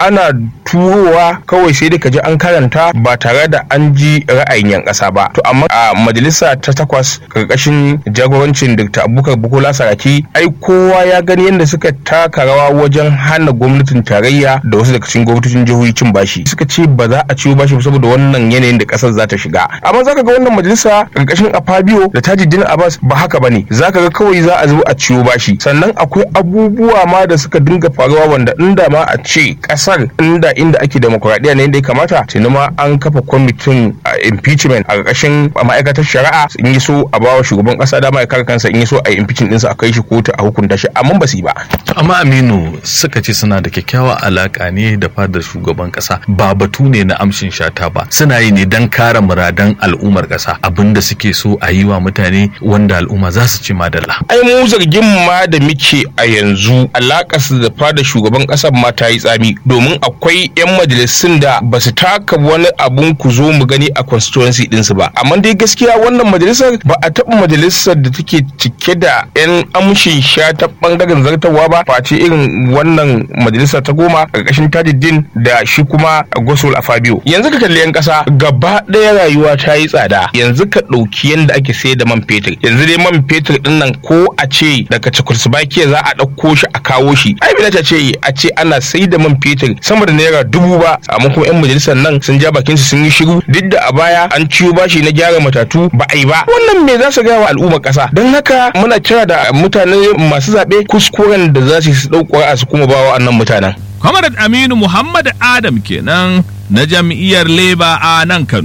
ana turowa kawai sai dai ka ji an karanta ba tare da an ji ra'ayin yan ƙasa ba to amma a majalisa ta takwas karkashin jagorancin Dr. Abubakar Bukola Saraki ai kowa ya gani yadda suka taka rawa wajen hana gwamnatin tarayya da wasu daga cikin gwamnatocin jihohi cin bashi suka ce ba za a ciwo bashi saboda wannan yanayin da kasar za ta shiga amma zaka ga wannan majalisa karkashin Afabio da Tajuddin Abbas ba haka bane zaka ga kawai za a zo a ciwo bashi sannan akwai abubuwa ma da suka dinga faruwa wanda inda ma a ce kasar inda inda ake demokuraɗiyya ne inda ya kamata tuni ma an kafa kwamitin impeachment a ƙarƙashin ma'aikatar shari'a in yi so a bawa shugaban ƙasa dama ya kare kansa in yi so a yi impeachment ɗinsa a kai shi kotu a hukunta shi amma ba su yi ba. amma aminu suka ce suna da kyakkyawa alaka ne da fadar shugaban ƙasa ba batu ne na amshin shata ba suna yi ne don kare muradan al'ummar ƙasa abinda suke so a yi wa mutane wanda al'umma za su ci madalla. ai mu zargin ma da muke a yanzu alakarsu da fadar shugaban ƙasar ma ta yi tsami domin akwai 'yan majalisun da ba su taka wani abun ku zo mu gani a constituency ɗinsu ba amma dai gaskiya wannan majalisar ba a taɓa majalisar da take cike da 'yan amshin sha ta ɓangaren zartarwa ba face irin wannan majalisa ta goma ƙarƙashin tajiddin da shi kuma gosol a fabio yanzu ka kalli 'yan ƙasa gaba ɗaya rayuwa ta yi tsada yanzu ka ɗauki yadda ake sayar da man fetur yanzu dai man fetur ɗin nan ko a ce daga Czechoslovakia za a ɗauko shi a kawo shi ai bai ce a ce ana sai da man fetur sama da naira dubu ba amma kuma 'yan majalisar nan sun ja bakin su sun yi shiru duk da a baya an ciwo bashi na gyara matatu ba a yi ba wannan me za su gaya wa al'ummar ƙasa don haka muna kira da mutane masu zaɓe kuskuren da za su yi ɗauko a su kuma bawa annan mutanen. Comrade Aminu Muhammad Adam kenan na jam'iyyar Labour a nan Kano.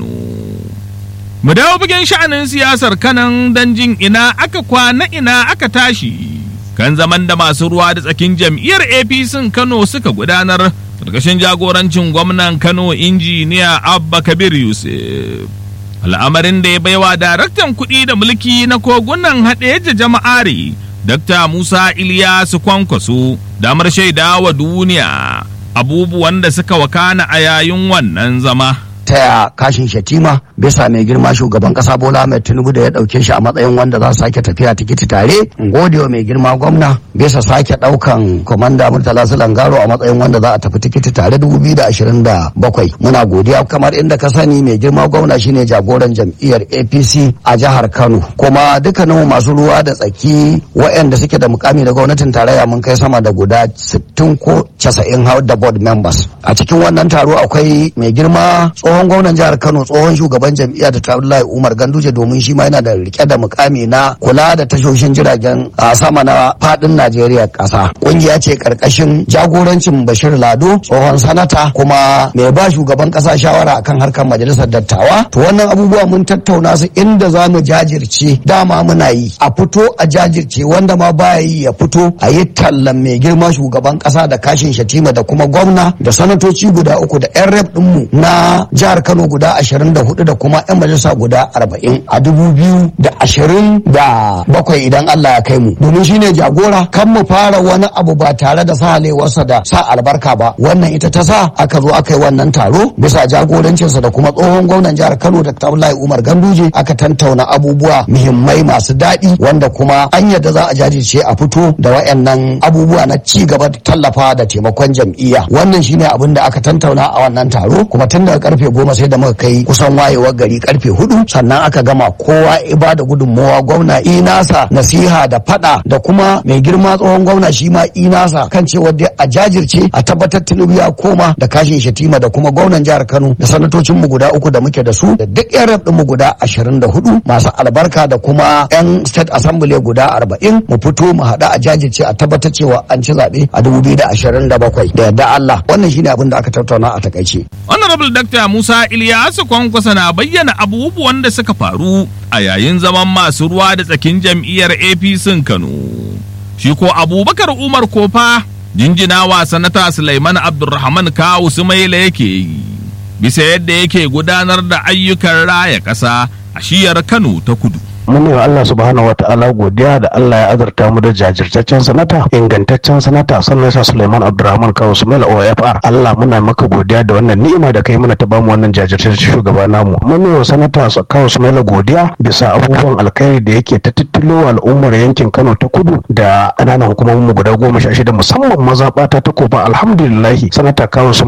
Mu dawo bugen sha'anin siyasar kanan don jin ina aka kwana ina aka tashi. Kan zaman da masu ruwa da tsakin jam'iyyar APC Kano suka gudanar ƙarƙashin jagorancin gwamnan Kano injiniya Abba Kabir Yusuf. Al'amarin da ya baiwa daraktan kuɗi da mulki na kogunan haɗe jama'ari Dr. Musa Iliyasu Kwankwaso damar shaida wa duniya abubuwan da suka wakana a yayin wannan zama. taya kashin shatima bisa mai girma shugaban kasa bola mai tinubu da ya dauke shi a matsayin wanda za su sake tafiya tikiti tare gode wa mai girma gwamna bisa sake daukan komanda murtala langaro a matsayin wanda za a tafi tikiti tare 2027 muna godiya kamar inda ka sani mai girma gwamna shine jagoran jam'iyyar apc a jihar kano kuma dukkanin masu ruwa da tsaki waɗanda suke da mukami da gwamnatin tarayya mun kai sama da guda 60 ko 90 har da board members a cikin wannan taro akwai mai girma tsohon gwamnan jihar kano tsohon shugaban jam'iyyar da abdullahi umar ganduje domin shi ma yana da rike da mukami na kula da tashoshin jiragen a sama na fadin najeriya kasa kungiya ce karkashin jagorancin bashir lado tsohon sanata kuma mai ba shugaban kasa shawara akan harkar majalisar dattawa to wannan abubuwa mun tattauna su inda za mu jajirce dama muna yi a fito a jajirce wanda ma baya yi ya fito a yi tallan mai girma shugaban kasa da kashin shatima da kuma gwamna da sanatoci guda uku da yan rep dinmu na jihar Kano guda ashirin da hudu da kuma 'yan majalisa guda arba'in a dubu biyu da ashirin da bakwai idan Allah ya kai mu domin shine jagora kan mu fara wani abu ba tare da sahalewarsa da sa albarka ba wannan ita ta sa aka zo aka yi wannan taro bisa jagorancinsa da kuma tsohon gwamnan jihar Kano da Abdullahi Umar Ganduje aka tantauna abubuwa muhimmai masu daɗi wanda kuma an yadda za a jajirce a fito da wayannan abubuwa na ci gaba da tallafa da taimakon jam'iyya wannan shine abin da aka tantauna a wannan taro kuma tun daga karfe goma sai da muka kai kusan wayewar gari karfe hudu sannan aka gama kowa iba da gudunmowa gwamna inasa nasiha da fada da kuma mai girma tsohon gwamna shi ma inasa kan cewa dai a jajirce a tabbatar tinubu ya koma da kashin shatima da kuma gwamnan jihar kano da sanatocin mu guda uku da muke da su da duk yan rep mu guda ashirin da hudu masu albarka da kuma yan state assembly guda arba'in mu fito mu haɗu a jajirce a tabbatar cewa an ci zaɓe a dubu biyu da ashirin da bakwai da yadda Allah wannan shine abin da aka tattauna a takaice. Honorable Dr. Musa Ilyasu Kwankwasa na bayyana abubuwan da suka faru a yayin zaman masu ruwa da tsakin jam'iyyar APC Kano. Shi ko Abubakar Umar Kofa jinjinawa sanata Sulaiman Abdulrahman Kawu Sumaila yake yi. Bisa yadda yake gudanar da ayyukan raya ƙasa a shiyar Kano ta kudu. mun yi wa Allah subhanahu ta'ala godiya da Allah ya azurta mu da jajirtaccen sanata ingantaccen sanata sannan sa Suleiman Abdulrahman Kawo Sumail OFR Allah muna maka godiya da wannan ni'ima da kai mana ta bamu wannan jajirtaccen shugaba namu mun yi wa sanata Kawo Sumail godiya bisa abubuwan alkhairi da yake ta tittilo al'ummar yankin Kano ta kudu da ƙananan hukumomin mu guda goma sha shida musamman mazaɓata ta kofa alhamdulillahi sanata Kawo